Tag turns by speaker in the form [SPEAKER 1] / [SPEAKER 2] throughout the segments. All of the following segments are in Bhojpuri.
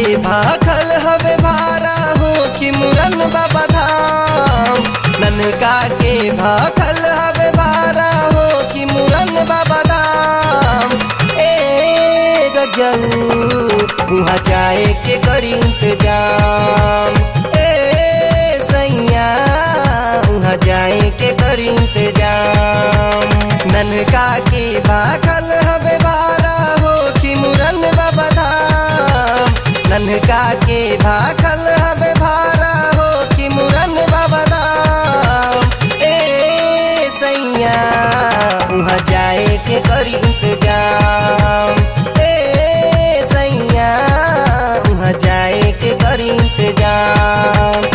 [SPEAKER 1] के भाखल हवे भारा हो कि मुरन बाबा धाम ननका के भाखल हवे भारा हो कि मुरन बाबा धाम ए रजऊ वहाँ जाए के करी इंतजाम ए सैया वहाँ जाए के करी इंतजाम ननका के भाखल हवे भारा हो कि मुरन बाबा धाम ननका के भाखल हवे भारा हो कि मुरन बाबा धाम ए सैया वहाँ जाए के करी इंतजाम ए सैया वहाँ जाए के करी इंतजाम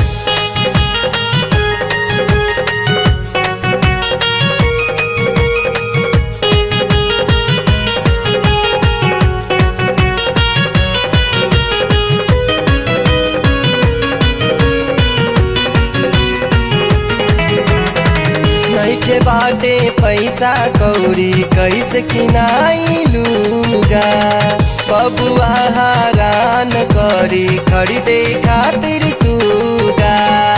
[SPEAKER 1] नइखे बाटे पैसा कौड़ी कैसे किनाइलूगा बबुआ हरान करी खरीदे खातिर सूगा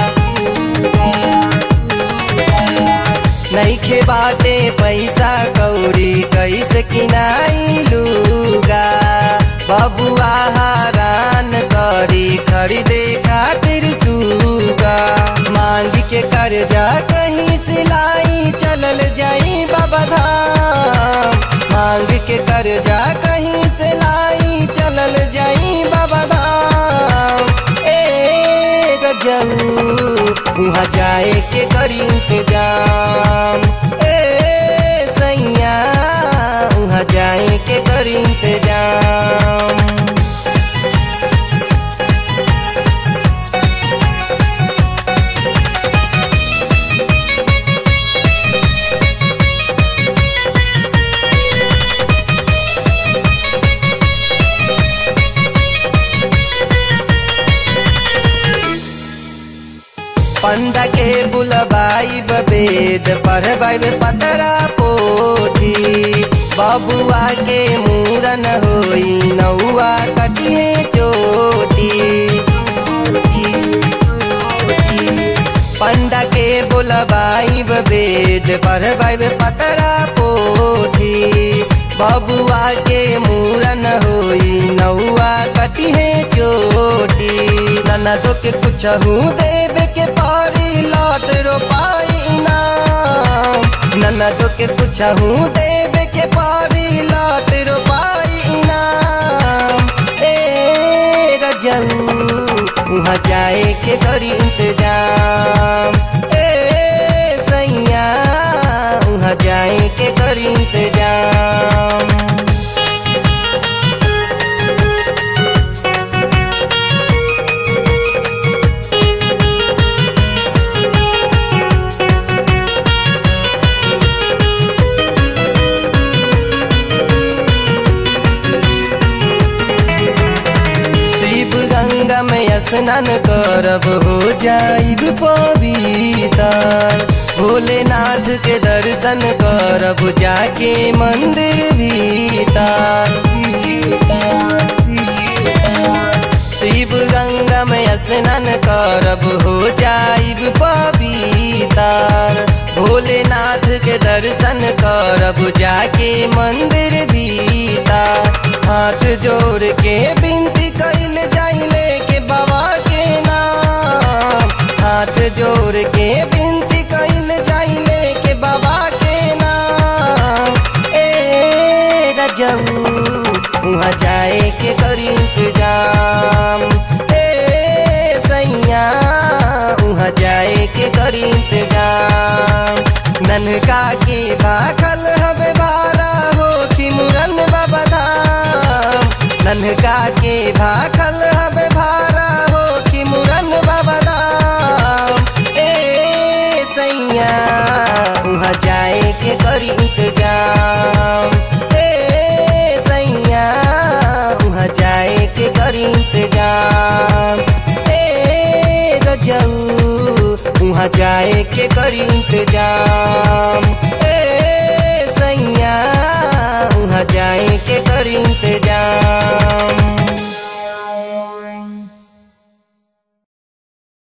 [SPEAKER 1] नइखे बाटे पैसा कौड़ी कैसे किनाइलूगा बबुआ हरान करी खरीदे खातिर सूगा मांग के कर्जा कहीं सिलाई चलल जाई बाबा धाम मांग के कर्जा कहीं सिलाई चलल जाई बाबा धाम ए गजऊ वहाँ जाए के करी इंतजाम ए सैया वहाँ जाए के करी इंतजाम पंडा के बुलबाई बेद पढ़बाई पतरा पोथी बबुआ के मूरन होई नौआ कटिहे चोटी पंडा के बुलबाई बेद पढ़बाई पतरा पोथी बबुआ के मूरन होई नौआ कटिहे चोटी ननदो के कुछ देवे के पारी लौट रोपाई नाम ननदो के कुछ देवे के पारी लौट रोपाई नाम ए रजऊ वहाँ जाए के करी इंतजाम ए सैया वहाँ जाए के करी इंतजाम शिव गंगा में स्नान करब हो जाइब पवितर भोलेनाथ के दर्शन करब जाके मंदिर भीतर शिव गंगा में स्नान करब हो जाइब पवितर भोलेनाथ के दर्शन करब जाके मंदिर भीतर हाथ जोड़ के बिनती कैल जाइले के बाबा के नाम हाथ जोड़ के बिनती कैल जाइले के बाबा के नाम ए रजऊ वहाँ जाए के करी इंतजाम ए सैया वहाँ जाए के करी इंतजाम ननका के भाखल हवे भारा हो कि मुरन बाबा धाम ननका के भाखल हवे भारा हो कि मुरन बाबा धाम ए सैया वहाँ जाए के करी इंतजाम ए सैया वहाँ जाए के करी इंतजाम ए रजऊ वहाँ जाए के करी इंतजाम ए सैया वहाँ जाए के करी इंतजाम